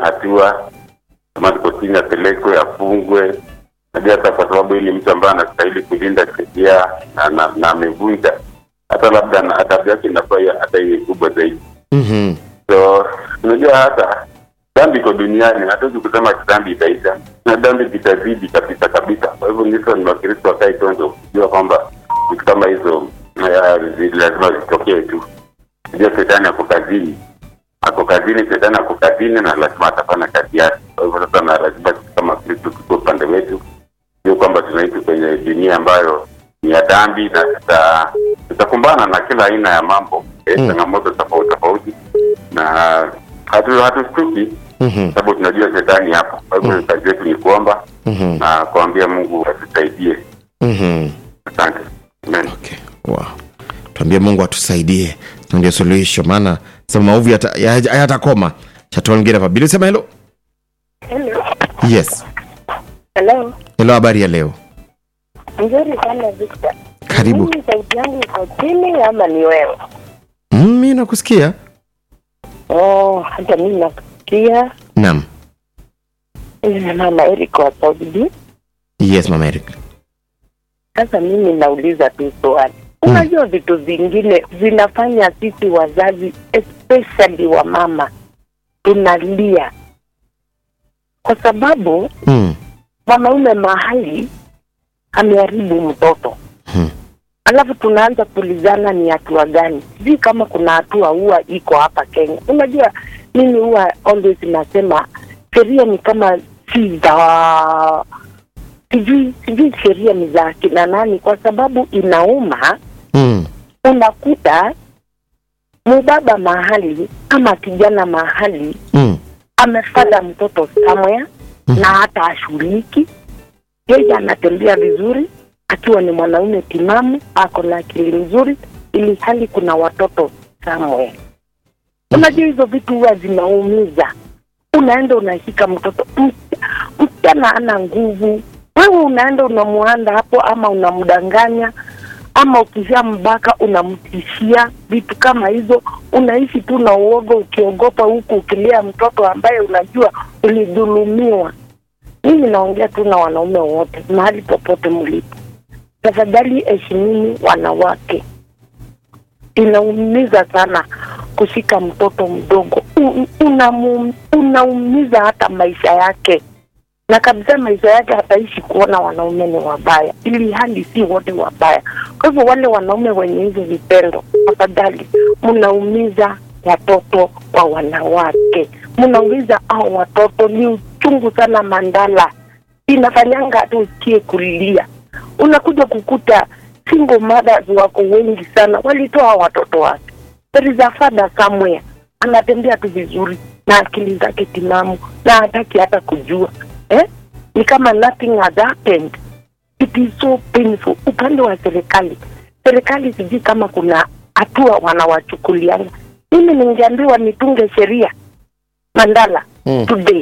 hatua kama tuko chini apelekwe afungwe najua hata kwa sababu hili mtu ambaye anastahili kulinda sheria na- na na amevunja hata labda na- adhabu yake inafaa iwe- hata iwe kubwa zaidi Mhm. so unajua hata dhambi iko duniani hatuwezi kusema dhambi itaisha na dhambi vitazidi kabisa kabisa kwa hivyo niso ni wakristo wakae tonzo kujua kwamba vitu kama hizo eh, zi- lazima zitokee tu najua shetani ako kazini ako kazini shetani ako kazini na lazima atafanya kazi yake kwa hivyo sasa na lazima sisi kama kristo tuko upande wetu sio kwamba tunaishi kwenye dunia ambayo ni ya dhambi na tuta- tutakumbana na kila aina ya mambo eh, changamoto tofauti tofauti na hatu hatustuki Mhm. sababu tunajua shetani hapo kwa hivyo kazi yetu ni kuomba Mhm. na kuambia mungu atusaidie Mhm. asante Amen. Okay. Wow. Tuambie Mungu atusaidie. Ndio suluhisho maana sema maovu yata- ya- hayatakoma. Chatoa mwingine hapa. Bili sema hello. Hello. Yes. Hello. Hello habari ya leo. Nzuri sana Victor. Karibu. Mimi sauti yangu iko chini ama ni wewe? Mm, mimi nakusikia. Oh, hata mimi nakusikia. Naam. Mimi ni mama Eric wa Saudi. Yes, Mama Eric. Sasa mimi nauliza tu swali. Unajua vitu vingine vinafanya sisi wazazi especially wa mama tunalia kwa sababu Mm. mwanaume mahali ameharibu mtoto Hmm. alafu tunaanza kuulizana ni hatua gani sijui kama kuna hatua huwa iko hapa kenya unajua mimi huwa always nasema sheria ni kama si za sijui sijui sheria ni za kina nani kwa sababu inauma Mm. unakuta mubaba mahali ama kijana mahali Mm. amefada mtoto somewhere Mhm. na hata ashughuliki yeye anatembea vizuri akiwa ni mwanaume timamu ako na akili nzuri ili hali kuna watoto somewhere unajua hizo vitu huwa zinaumiza unaenda unashika mtoto msi- msichana ana nguvu wewe unaenda unamuanda hapo ama unamdanganya ama ukisha mbaka unamtishia vitu kama hizo unaishi tu na uoga ukiogopa huku ukilea mtoto ambaye unajua ulidhulumiwa mimi naongea tu na wanaume wote mahali popote mlipo tafadhali heshimini wanawake inaumiza sana kushika mtoto mdogo U- unamu- unaumiza hata maisha yake na kabisa maisha yake hataishi kuona wanaume ni wabaya ili hali si wote wabaya kwa hivyo wale wanaume wenye hizo vitendo tafadhali mnaumiza watoto wa wanawake mnaumiza au watoto ni uchungu sana mandala inafanyanga hata usikie kulia unakuja kukuta single mothers wako wengi sana walitoa watoto wake there is a father somewhere anatembea tu vizuri na akili zake timamu na hataki hata kujua eh? ni kama nothing has happened it is so painful upande wa serikali serikali sijui kama kuna hatua wanawachukuliana mimi ningeambiwa nitunge sheria mandala Mm. today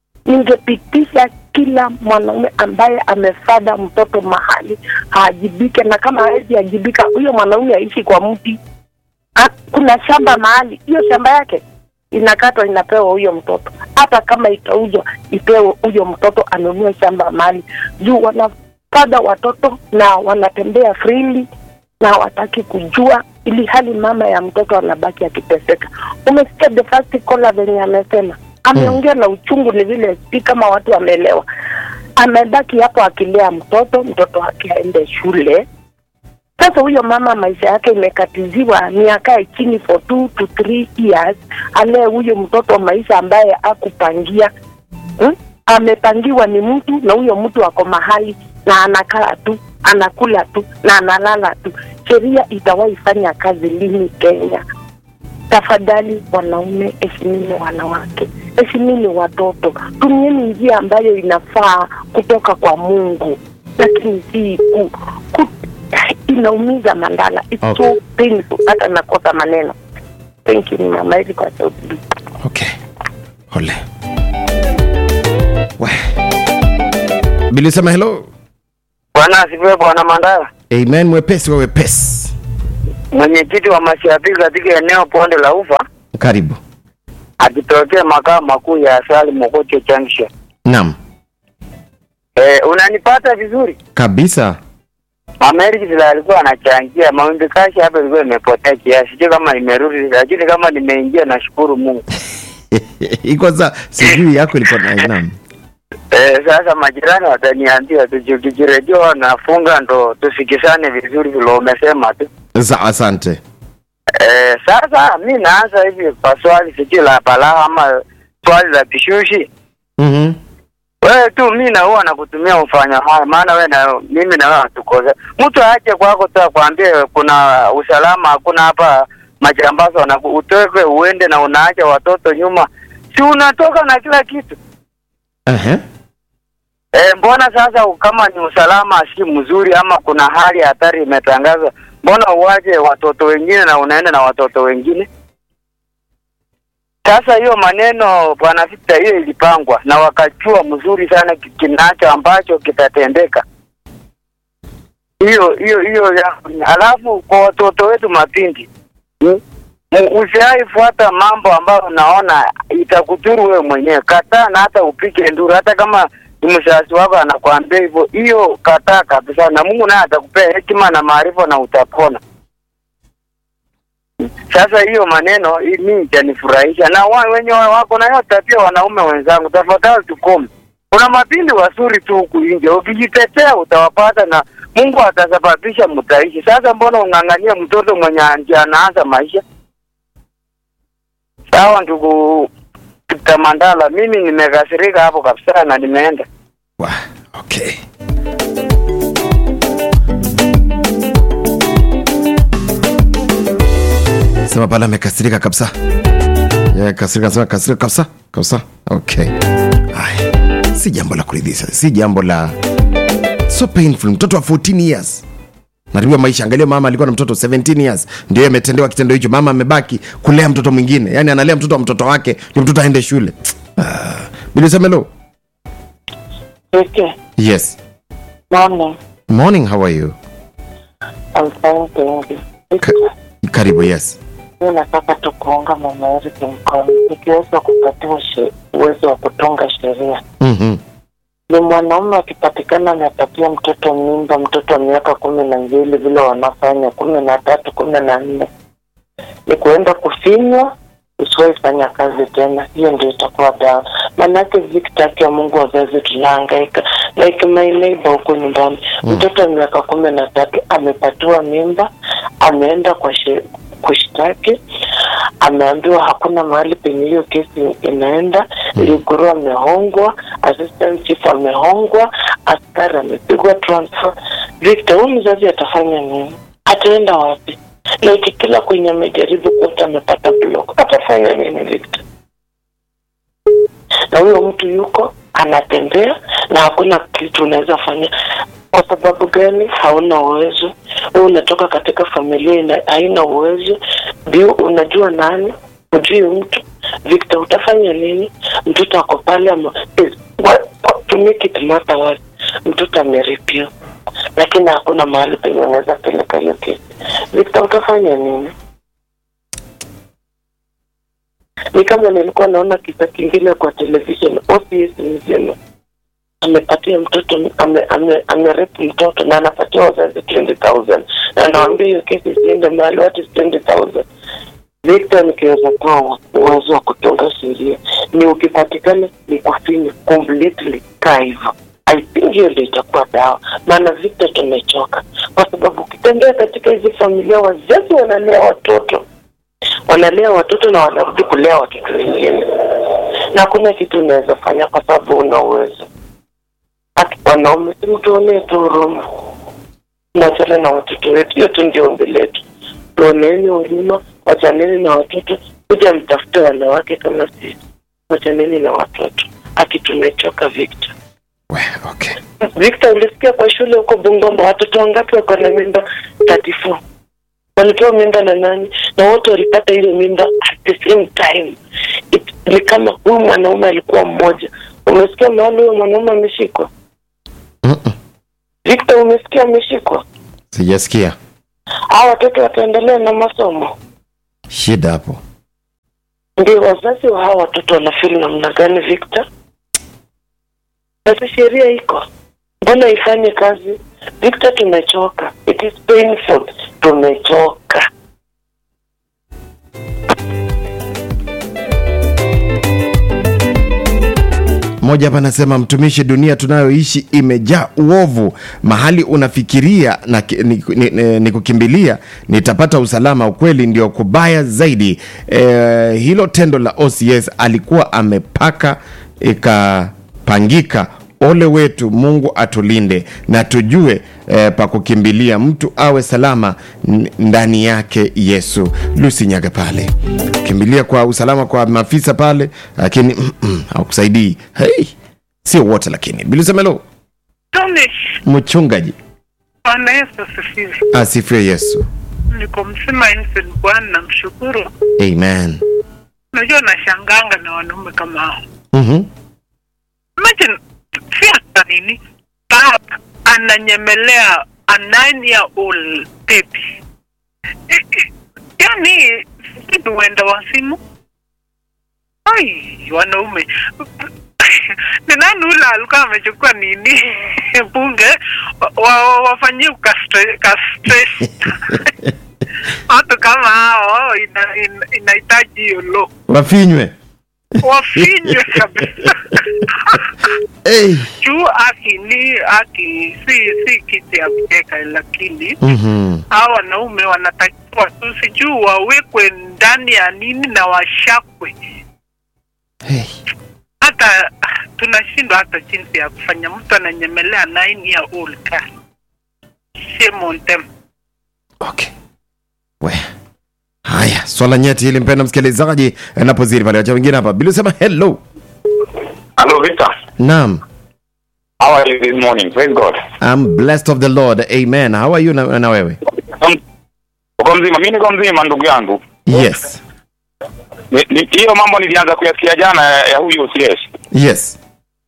ningepitisha kila mwanaume ambaye amefada mtoto mahali haajibike na kama hawezi ajibika huyo mwanaume aishi kwa mti Ha- kuna shamba mahali hiyo shamba yake inakatwa inapewa huyo mtoto hata kama itauzwa ipewe huyo mtoto anunue shamba mahali juu wanafada watoto na wanatembea freely na hawataki kujua ili hali mama ya mtoto anabaki akiteseka umesikia the first caller venye amesema ameongea na uchungu ni vile si kama watu wameelewa amebaki hapo akilea mtoto mtoto wake aende shule sasa huyo mama maisha yake imekatiziwa ni akae chini for two to three years alee huyo mtoto maisha ambaye akupangia hmm? amepangiwa ni mtu na huyo mtu ako mahali na anakaa tu anakula tu na analala tu sheria itawahi fanya kazi lini kenya tafadhali wanaume heshimini wanawake heshimini watoto tumieni njia ambayo inafaa kutoka kwa mungu lakini si ku, ku, inaumiza mandala It's Okay. so painful hata nakosa maneno thank you ni mama hizi kwa sauti Big. Okay. Ole. We. Bili sema hello. Bwana asifiwe bwana Mandala, Amen mwepesi wa wepesi. mwenyekiti wa mashabiki katika eneo Ponde la Ufa. Karibu. akitokea makao makuu ya Asali Mokocho Junction. naam Eh, unanipata vizuri? kabisa Amerika vile alikuwa anachangia mawimbi kashi hapa ilikuwa imepotea kiasi, sijui kama imerudi, lakini kama nimeingia nashukuru Mungu. iko sa sijui yako ilikuwa na naam Eh, sasa majirani wataniambia tukijiredio nafunga ndo tusikisane vizuri vile umesema tu. Sa, asante Eh, sasa mi naanza hivi kwa swali sijui la balaa ama swali la kishushi. Mhm. Wewe tu mi na huwa nakutumia ufanya haya, maana wewe na mimi na wewe hatukosa. Mtu aje kwako tu akwambie kuna usalama hakuna hapa majambazi wana utoke uende na unaacha watoto nyuma, si unatoka na kila kitu Ehe. e, mbona sasa kama ni usalama si mzuri ama kuna hali ya hatari imetangazwa, mbona uwache watoto wengine na unaenda na watoto wengine? Sasa hiyo maneno bwana Victor, hiyo ilipangwa na wakajua mzuri sana ki- kinacho ambacho kitatendeka. Hiyo hiyo hiyo, ya- alafu kwa watoto wetu mapindi hmm? Usiai fuata mambo ambayo unaona itakudhuru wewe mwenyewe. Kataa na hata upike nduru, hata kama ni mzazi wako anakuambia hivyo, hiyo kataa kabisa, na Mungu naye atakupea hekima na maarifa na utapona. Sasa hiyo maneno hii mimi itanifurahisha, na wa, wenye wa- wako na hiyo tabia, wanaume wenzangu, tafadhali tukome. Kuna mapindi wazuri tu huku nje, ukijitetea utawapata na Mungu atasababisha mtaishi. Sasa mbona ung'ang'ania mtoto mwenye anje anaanza maisha? Sawa ndugu Tamandala, mimi nimekasirika hapo kabisa na nimeenda. Wa, okay sema pale amekasirika kabisa yeah, kasirika sema kasirika kabisa kabisa okay Ay, si jambo la kuridhisha si jambo la so painful mtoto wa 14 years naribiwa maisha angalia mama alikuwa na mtoto 17 years ndio ametendewa kitendo hicho mama amebaki kulea mtoto mwingine yani analea mtoto wa mtoto wake ndio mtoto aende shule ah, bilisemelo Okay. yes Morning. morning how are you I'm fine, thank you. Ka- karibu yes Mimi nataka tu kuunga mama Eric mkono ikiweza kupatiwa she- uwezo wa kutunga sheria. mm-hmm. Ni mwanaume akipatikana amepatia mtoto mimba, mtoto wa miaka kumi na mbili vile wanafanya kumi na tatu kumi na nne ni kuenda kufinywa usiwahi fanya kazi tena, hiyo ndio itakuwa dawa. Maanake vikitaki ya Mungu wazazi tunahangaika, like my neighbor huko nyumbani Mm. mtoto wa miaka kumi na tatu amepatiwa mimba, ameenda kwa she, kushtaki, ameambiwa hakuna mahali penye hiyo kesi inaenda. Mm. Liguru amehongwa, assistant chief amehongwa, askari amepigwa transfer. Victor, huyu mzazi atafanya nini? Ataenda wapi? like kila kwenye amejaribu kote amepata block, atafanya nini Victor? Na huyo mtu yuko anatembea na hakuna kitu unaweza fanya. Kwa sababu gani? Hauna uwezo. Wewe unatoka katika familia ina, haina uwezo. Ndio unajua nani, hujui mtu. Victor, utafanya nini? Mtoto ako pale ama, is, what, what, to make it matter what, mtoto ameripiwa lakini hakuna mahali penye unaweza peleka hiyo kesi. Victor, utafanya nini? Ni kama nilikuwa naona kisa kingine kwa television, OCS mzima amepatia mtoto ame, ame, amerepu mtoto na anapatia wazazi 20000 na anawaambia hiyo kesi isiende mahali, what is 20000 Victor, nikiweza kuwa uwezo wa kutunga sheria ni ukipatikana ni kufinya completely kaa hivyo. I think hiyo ndio itakuwa dawa, maana Victor tumechoka, kwa sababu ukitembea katika hizi familia, wazazi wanalea watoto wanalea watoto na wanarudi kulea watoto wengine, na hakuna kitu unaweza fanya kwa sababu una uwezo. Hata wanaume si mtuonee tu huruma, nachana na watoto wetu. Hiyo tu ndio ombi letu, tuoneeni huruma, wachaneni na watoto, kuja mtafute wanawake kama sisi, wachaneni na watoto. Ati tumechoka Victor. We, okay Victor, ulisikia kwa shule huko Bungoma watoto wangapi wako na mimba 34? Walipewa mimba na nani? Na wote walipata ile mimba at the same time. It, ni kama huyu mwanaume alikuwa mmoja. Umesikia mahali huyo mwanaume ameshikwa? Mm-mm. Victor, umesikia ameshikwa? sijasikia Hao watoto wataendelea na masomo. shida hapo ndio wazazi wa hawa watoto wanafili namna gani Victor? Basi sheria iko, mbona ifanye kazi Victor? Tumechoka, it is painful, tumechoka. mmoja hapa anasema mtumishi dunia tunayoishi imejaa uovu mahali unafikiria na ki- ni, ni, ni, ni kukimbilia nitapata usalama ukweli ndio kubaya zaidi e, hilo tendo la ocs alikuwa amepaka ikapangika ole wetu mungu atulinde na tujue eh, pa kukimbilia mtu awe salama n- ndani yake yesu lusi nyaga pale kimbilia kwa usalama kwa maafisa pale lakini mm, mm, haukusaidii hey, sio wote lakini bilisemelo Tumishi, mchungaji Bwana Yesu asifiwe. asifiwe yesu Niko mzima Innocent, Bwana namshukuru. amen Unajua nashanganga na wanaume kama hao. mm-hmm. Imagine si hata nini, baba ananyemelea a nine year old baby. Eh, eh, Yaani sijui huenda wazimu. Ai, wanaume ni nani ule alikuwa amechukua nini bunge wa- wa- wafanyie ukastre- kastre- watu kama hao ina- ina- inahitaji hiyo lo wafinywe wafinywe kabisa hey. juu aki ni aki si si kiti ya kucheka lakini mm-hmm. hao wanaume wanatakiwa tu sijuu wawekwe ndani ya nini na washakwe hey. hata tunashindwa hata jinsi ya kufanya mtu ananyemelea nine year old girl shame on them okay we haya swala nyeti hili mpenda msikilizaji napoziri pale wacha wengine hapa bili usema hello Hello, Victor. naam How are you this morning? Praise God. I'm blessed of the lord amen how are you na, na wewe Um, Uko mzima? Mimi niko mzima ndugu yangu. yes Ni- ni- Hiyo mambo nilianza kuyasikia jana ya ya huyu OCS. yes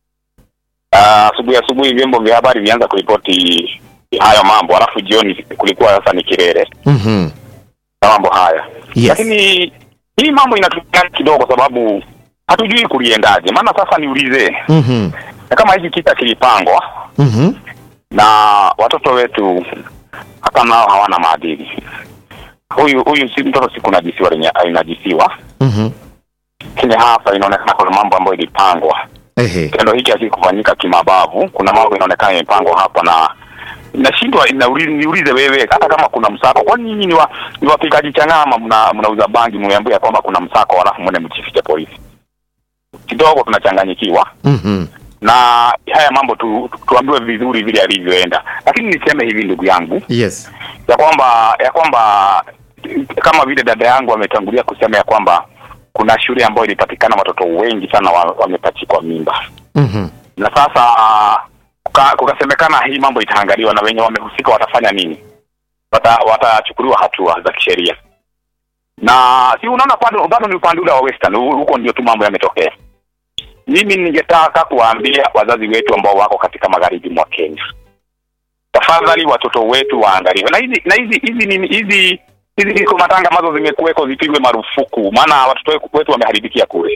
Ah, Asubuhi asubuhi vyombo vya habari vianza kuripoti hayo mambo, alafu jioni kulikuwa sasa ni kilele mm-hmm. na mambo haya. Yes. Lakini hii mambo inatupia kidogo, sababu hatujui kuliendaje. Maana sasa niulize, Mm-hmm. na kama hiki kita kilipangwa Mm-hmm. na watoto wetu hata nao hawana maadili. Huyu huyu si mtoto si kunajisiwa lenye inajisiwa, Mm-hmm. lakini hapa inaonekana kuna mambo ambayo ilipangwa. Ehe. Kitendo hiki hakikufanyika kimabavu. Kuna mambo inaonekana imepangwa hapa na nashindwa inauli- niulize wewe, hata kama kuna msako, kwani nyinyi ni, wa, ni wapigaji changama, mna mnauza bangi, mmeambia kwamba kuna msako, halafu mwende mjifiche polisi? Kidogo tunachanganyikiwa Mm-hmm. na haya mambo tu, tuambiwe vizuri vile yalivyoenda, lakini niseme hivi ndugu yangu yes ya kwamba ya kwamba kama vile dada yangu ametangulia kusema ya kwamba kuna shule ambayo ilipatikana watoto wengi sana wa- wamepachikwa mimba mm-hmm. na sasa kuka- kukasemekana hii mambo itaangaliwa na wenye wamehusika watafanya nini Wata- watachukuliwa hatua za kisheria na si unaona bado bado ni upande ule wa western hu- huko ndio tu mambo yametokea mimi ningetaka kuwaambia wazazi wetu ambao wako katika magharibi mwa kenya tafadhali watoto wetu waangaliwe na hizi na hizi hizi nini hizi hizi hizo matanga ambazo zimekuweko zipigwe marufuku maana watoto wetu wameharibikia kule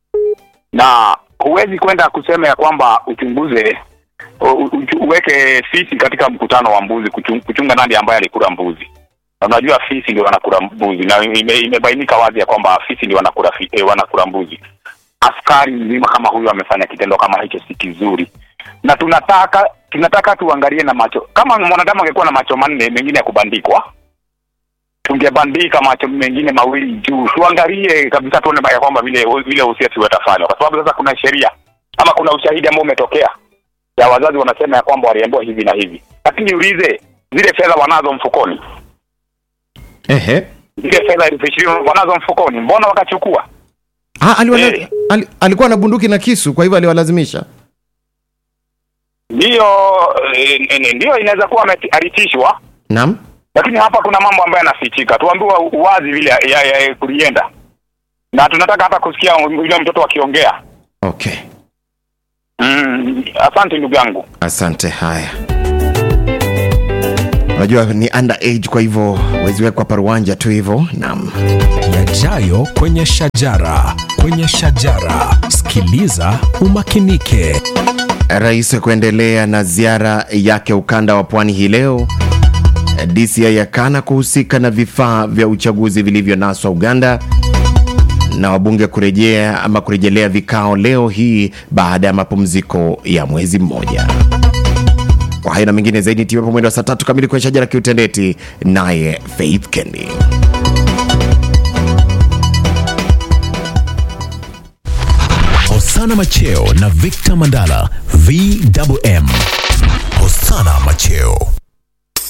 na huwezi kwenda kusema ya kwamba uchunguze u- u- uweke fisi katika mkutano wa mbuzi kuchung- kuchunga nani ambaye alikula mbuzi na unajua fisi ndio wanakula mbuzi na ime, imebainika wazi ya kwamba fisi ndio wanakula fi, eh, wanakula mbuzi askari mzima kama huyu amefanya kitendo kama hicho si kizuri na tunataka tunataka tuangalie na macho kama mwanadamu angekuwa na macho manne mengine ya kubandikwa tungebandika macho mengine mawili juu tuangalie kabisa tuone ya kwamba vile vile usiasi watafanywa kwa sababu sasa kuna sheria ama kuna ushahidi ambao umetokea ya wazazi wanasema ya kwamba waliambiwa hivi na hivi lakini niulize zile fedha wanazo mfukoni Ehe. zile fedha elfu ishirini wanazo mfukoni mbona wakachukua Ah, aliwala, Eh. ali, alikuwa na bunduki na kisu kwa hivyo aliwalazimisha ndiyo eh, eh, ndiyo inaweza kuwa ame- alitishwa naam lakini hapa kuna mambo ambayo yanafichika tuambiwa uwazi vile ya, ya, ya kulienda na tunataka hata kusikia yule mtoto akiongea okay mm, asante ndugu yangu asante haya unajua ni under age kwa hivyo wezi wekwa paruanja tu hivyo naam yajayo kwenye shajara kwenye shajara sikiliza umakinike Rais kuendelea na ziara yake ukanda wa pwani hii leo. DCI yakana kuhusika na vifaa vya uchaguzi vilivyonaswa Uganda, na wabunge kurejea ama kurejelea vikao leo hii baada ya mapumziko ya mwezi mmoja. Kwa hayo na mengine zaidi, tiwepo mwendo wa saa tatu kamili kwenye shajara kiutendeti, naye Faith Kendi. hosana macheo na victor mandala vwm hosana macheo